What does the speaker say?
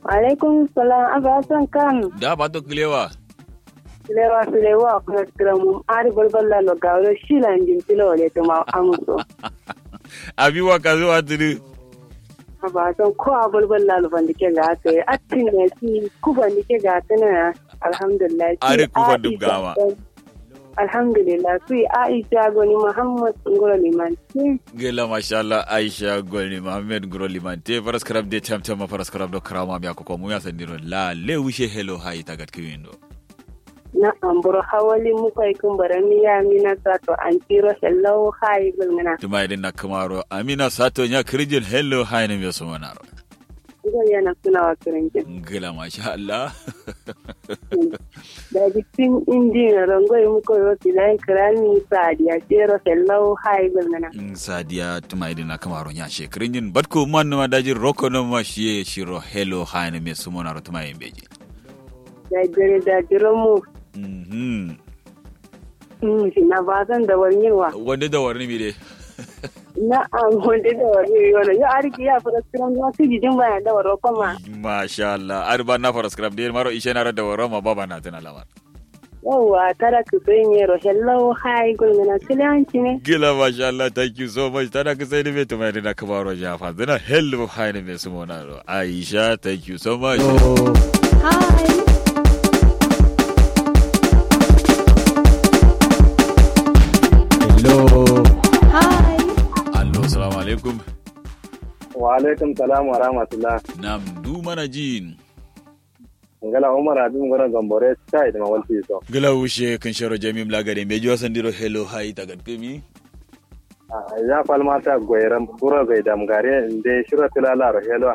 alaikum salam aba san kam da ba to kilewa lewa su lewa kuma kiramu ari balballa lo gawro shilan din tilo le to ma amuso abi wa ka zuwa tiri aba san ko a balballa lo bandi ke ga ke atin ne ki ku bandi ke ga tana alhamdulillah Are ku bandi gama. alhamdulillah su aisha goni muhammad ngoro liman gela mashallah aisha golni mohammed gro limante faras karab de tam tam faras karab do karama mi akoko mu ya sandiro la le wishe hello hay tagat kiwindo na amburo hawali mu kai kun barami ya mina sato an tiro sallau hay gulmina tuma idin na kamaro amina sato nya kirjin hello hay ne mi so manaro idan yana suna wa kirinkin gela mashallah da jikin injin rangoyi muka yi wasu da kirani sadiya tiro sallau hay gulmina in sadiya tuma idin na kamaro nya she kirjin batko man ma daji roko no ma shi shiro hello hay ne mi so manaro tuma yimbeji da jere da jiro mu mhm Mm, shi na ba zan da wani wa wanda da warni mi de na an wanda da wani wani ya arki ya fara kiran ma su jijin bayan da waro kuma masha Allah ar ba na faras karab de maro ishe na da waro ma baba na tana lamar yawwa tara ku sai ne ro sallau hay gulmina kilanci ne Gila masha Allah thank you so much tana ka sai me tuma na kamaro ja fa dana hello hi ne me su mona ro Aisha thank you so much hi Hello. hi Allo assalamu alaikum wa alaikum salam wa rahmatullah nam du mana jin ngala umar abin gora gambore sai da mawalti so Gila wushe kan sharo jamim lagare me jo sandiro hello hi ta gadkemi ya falmata goyram buro gai dam gare inde shiro tilala ro helo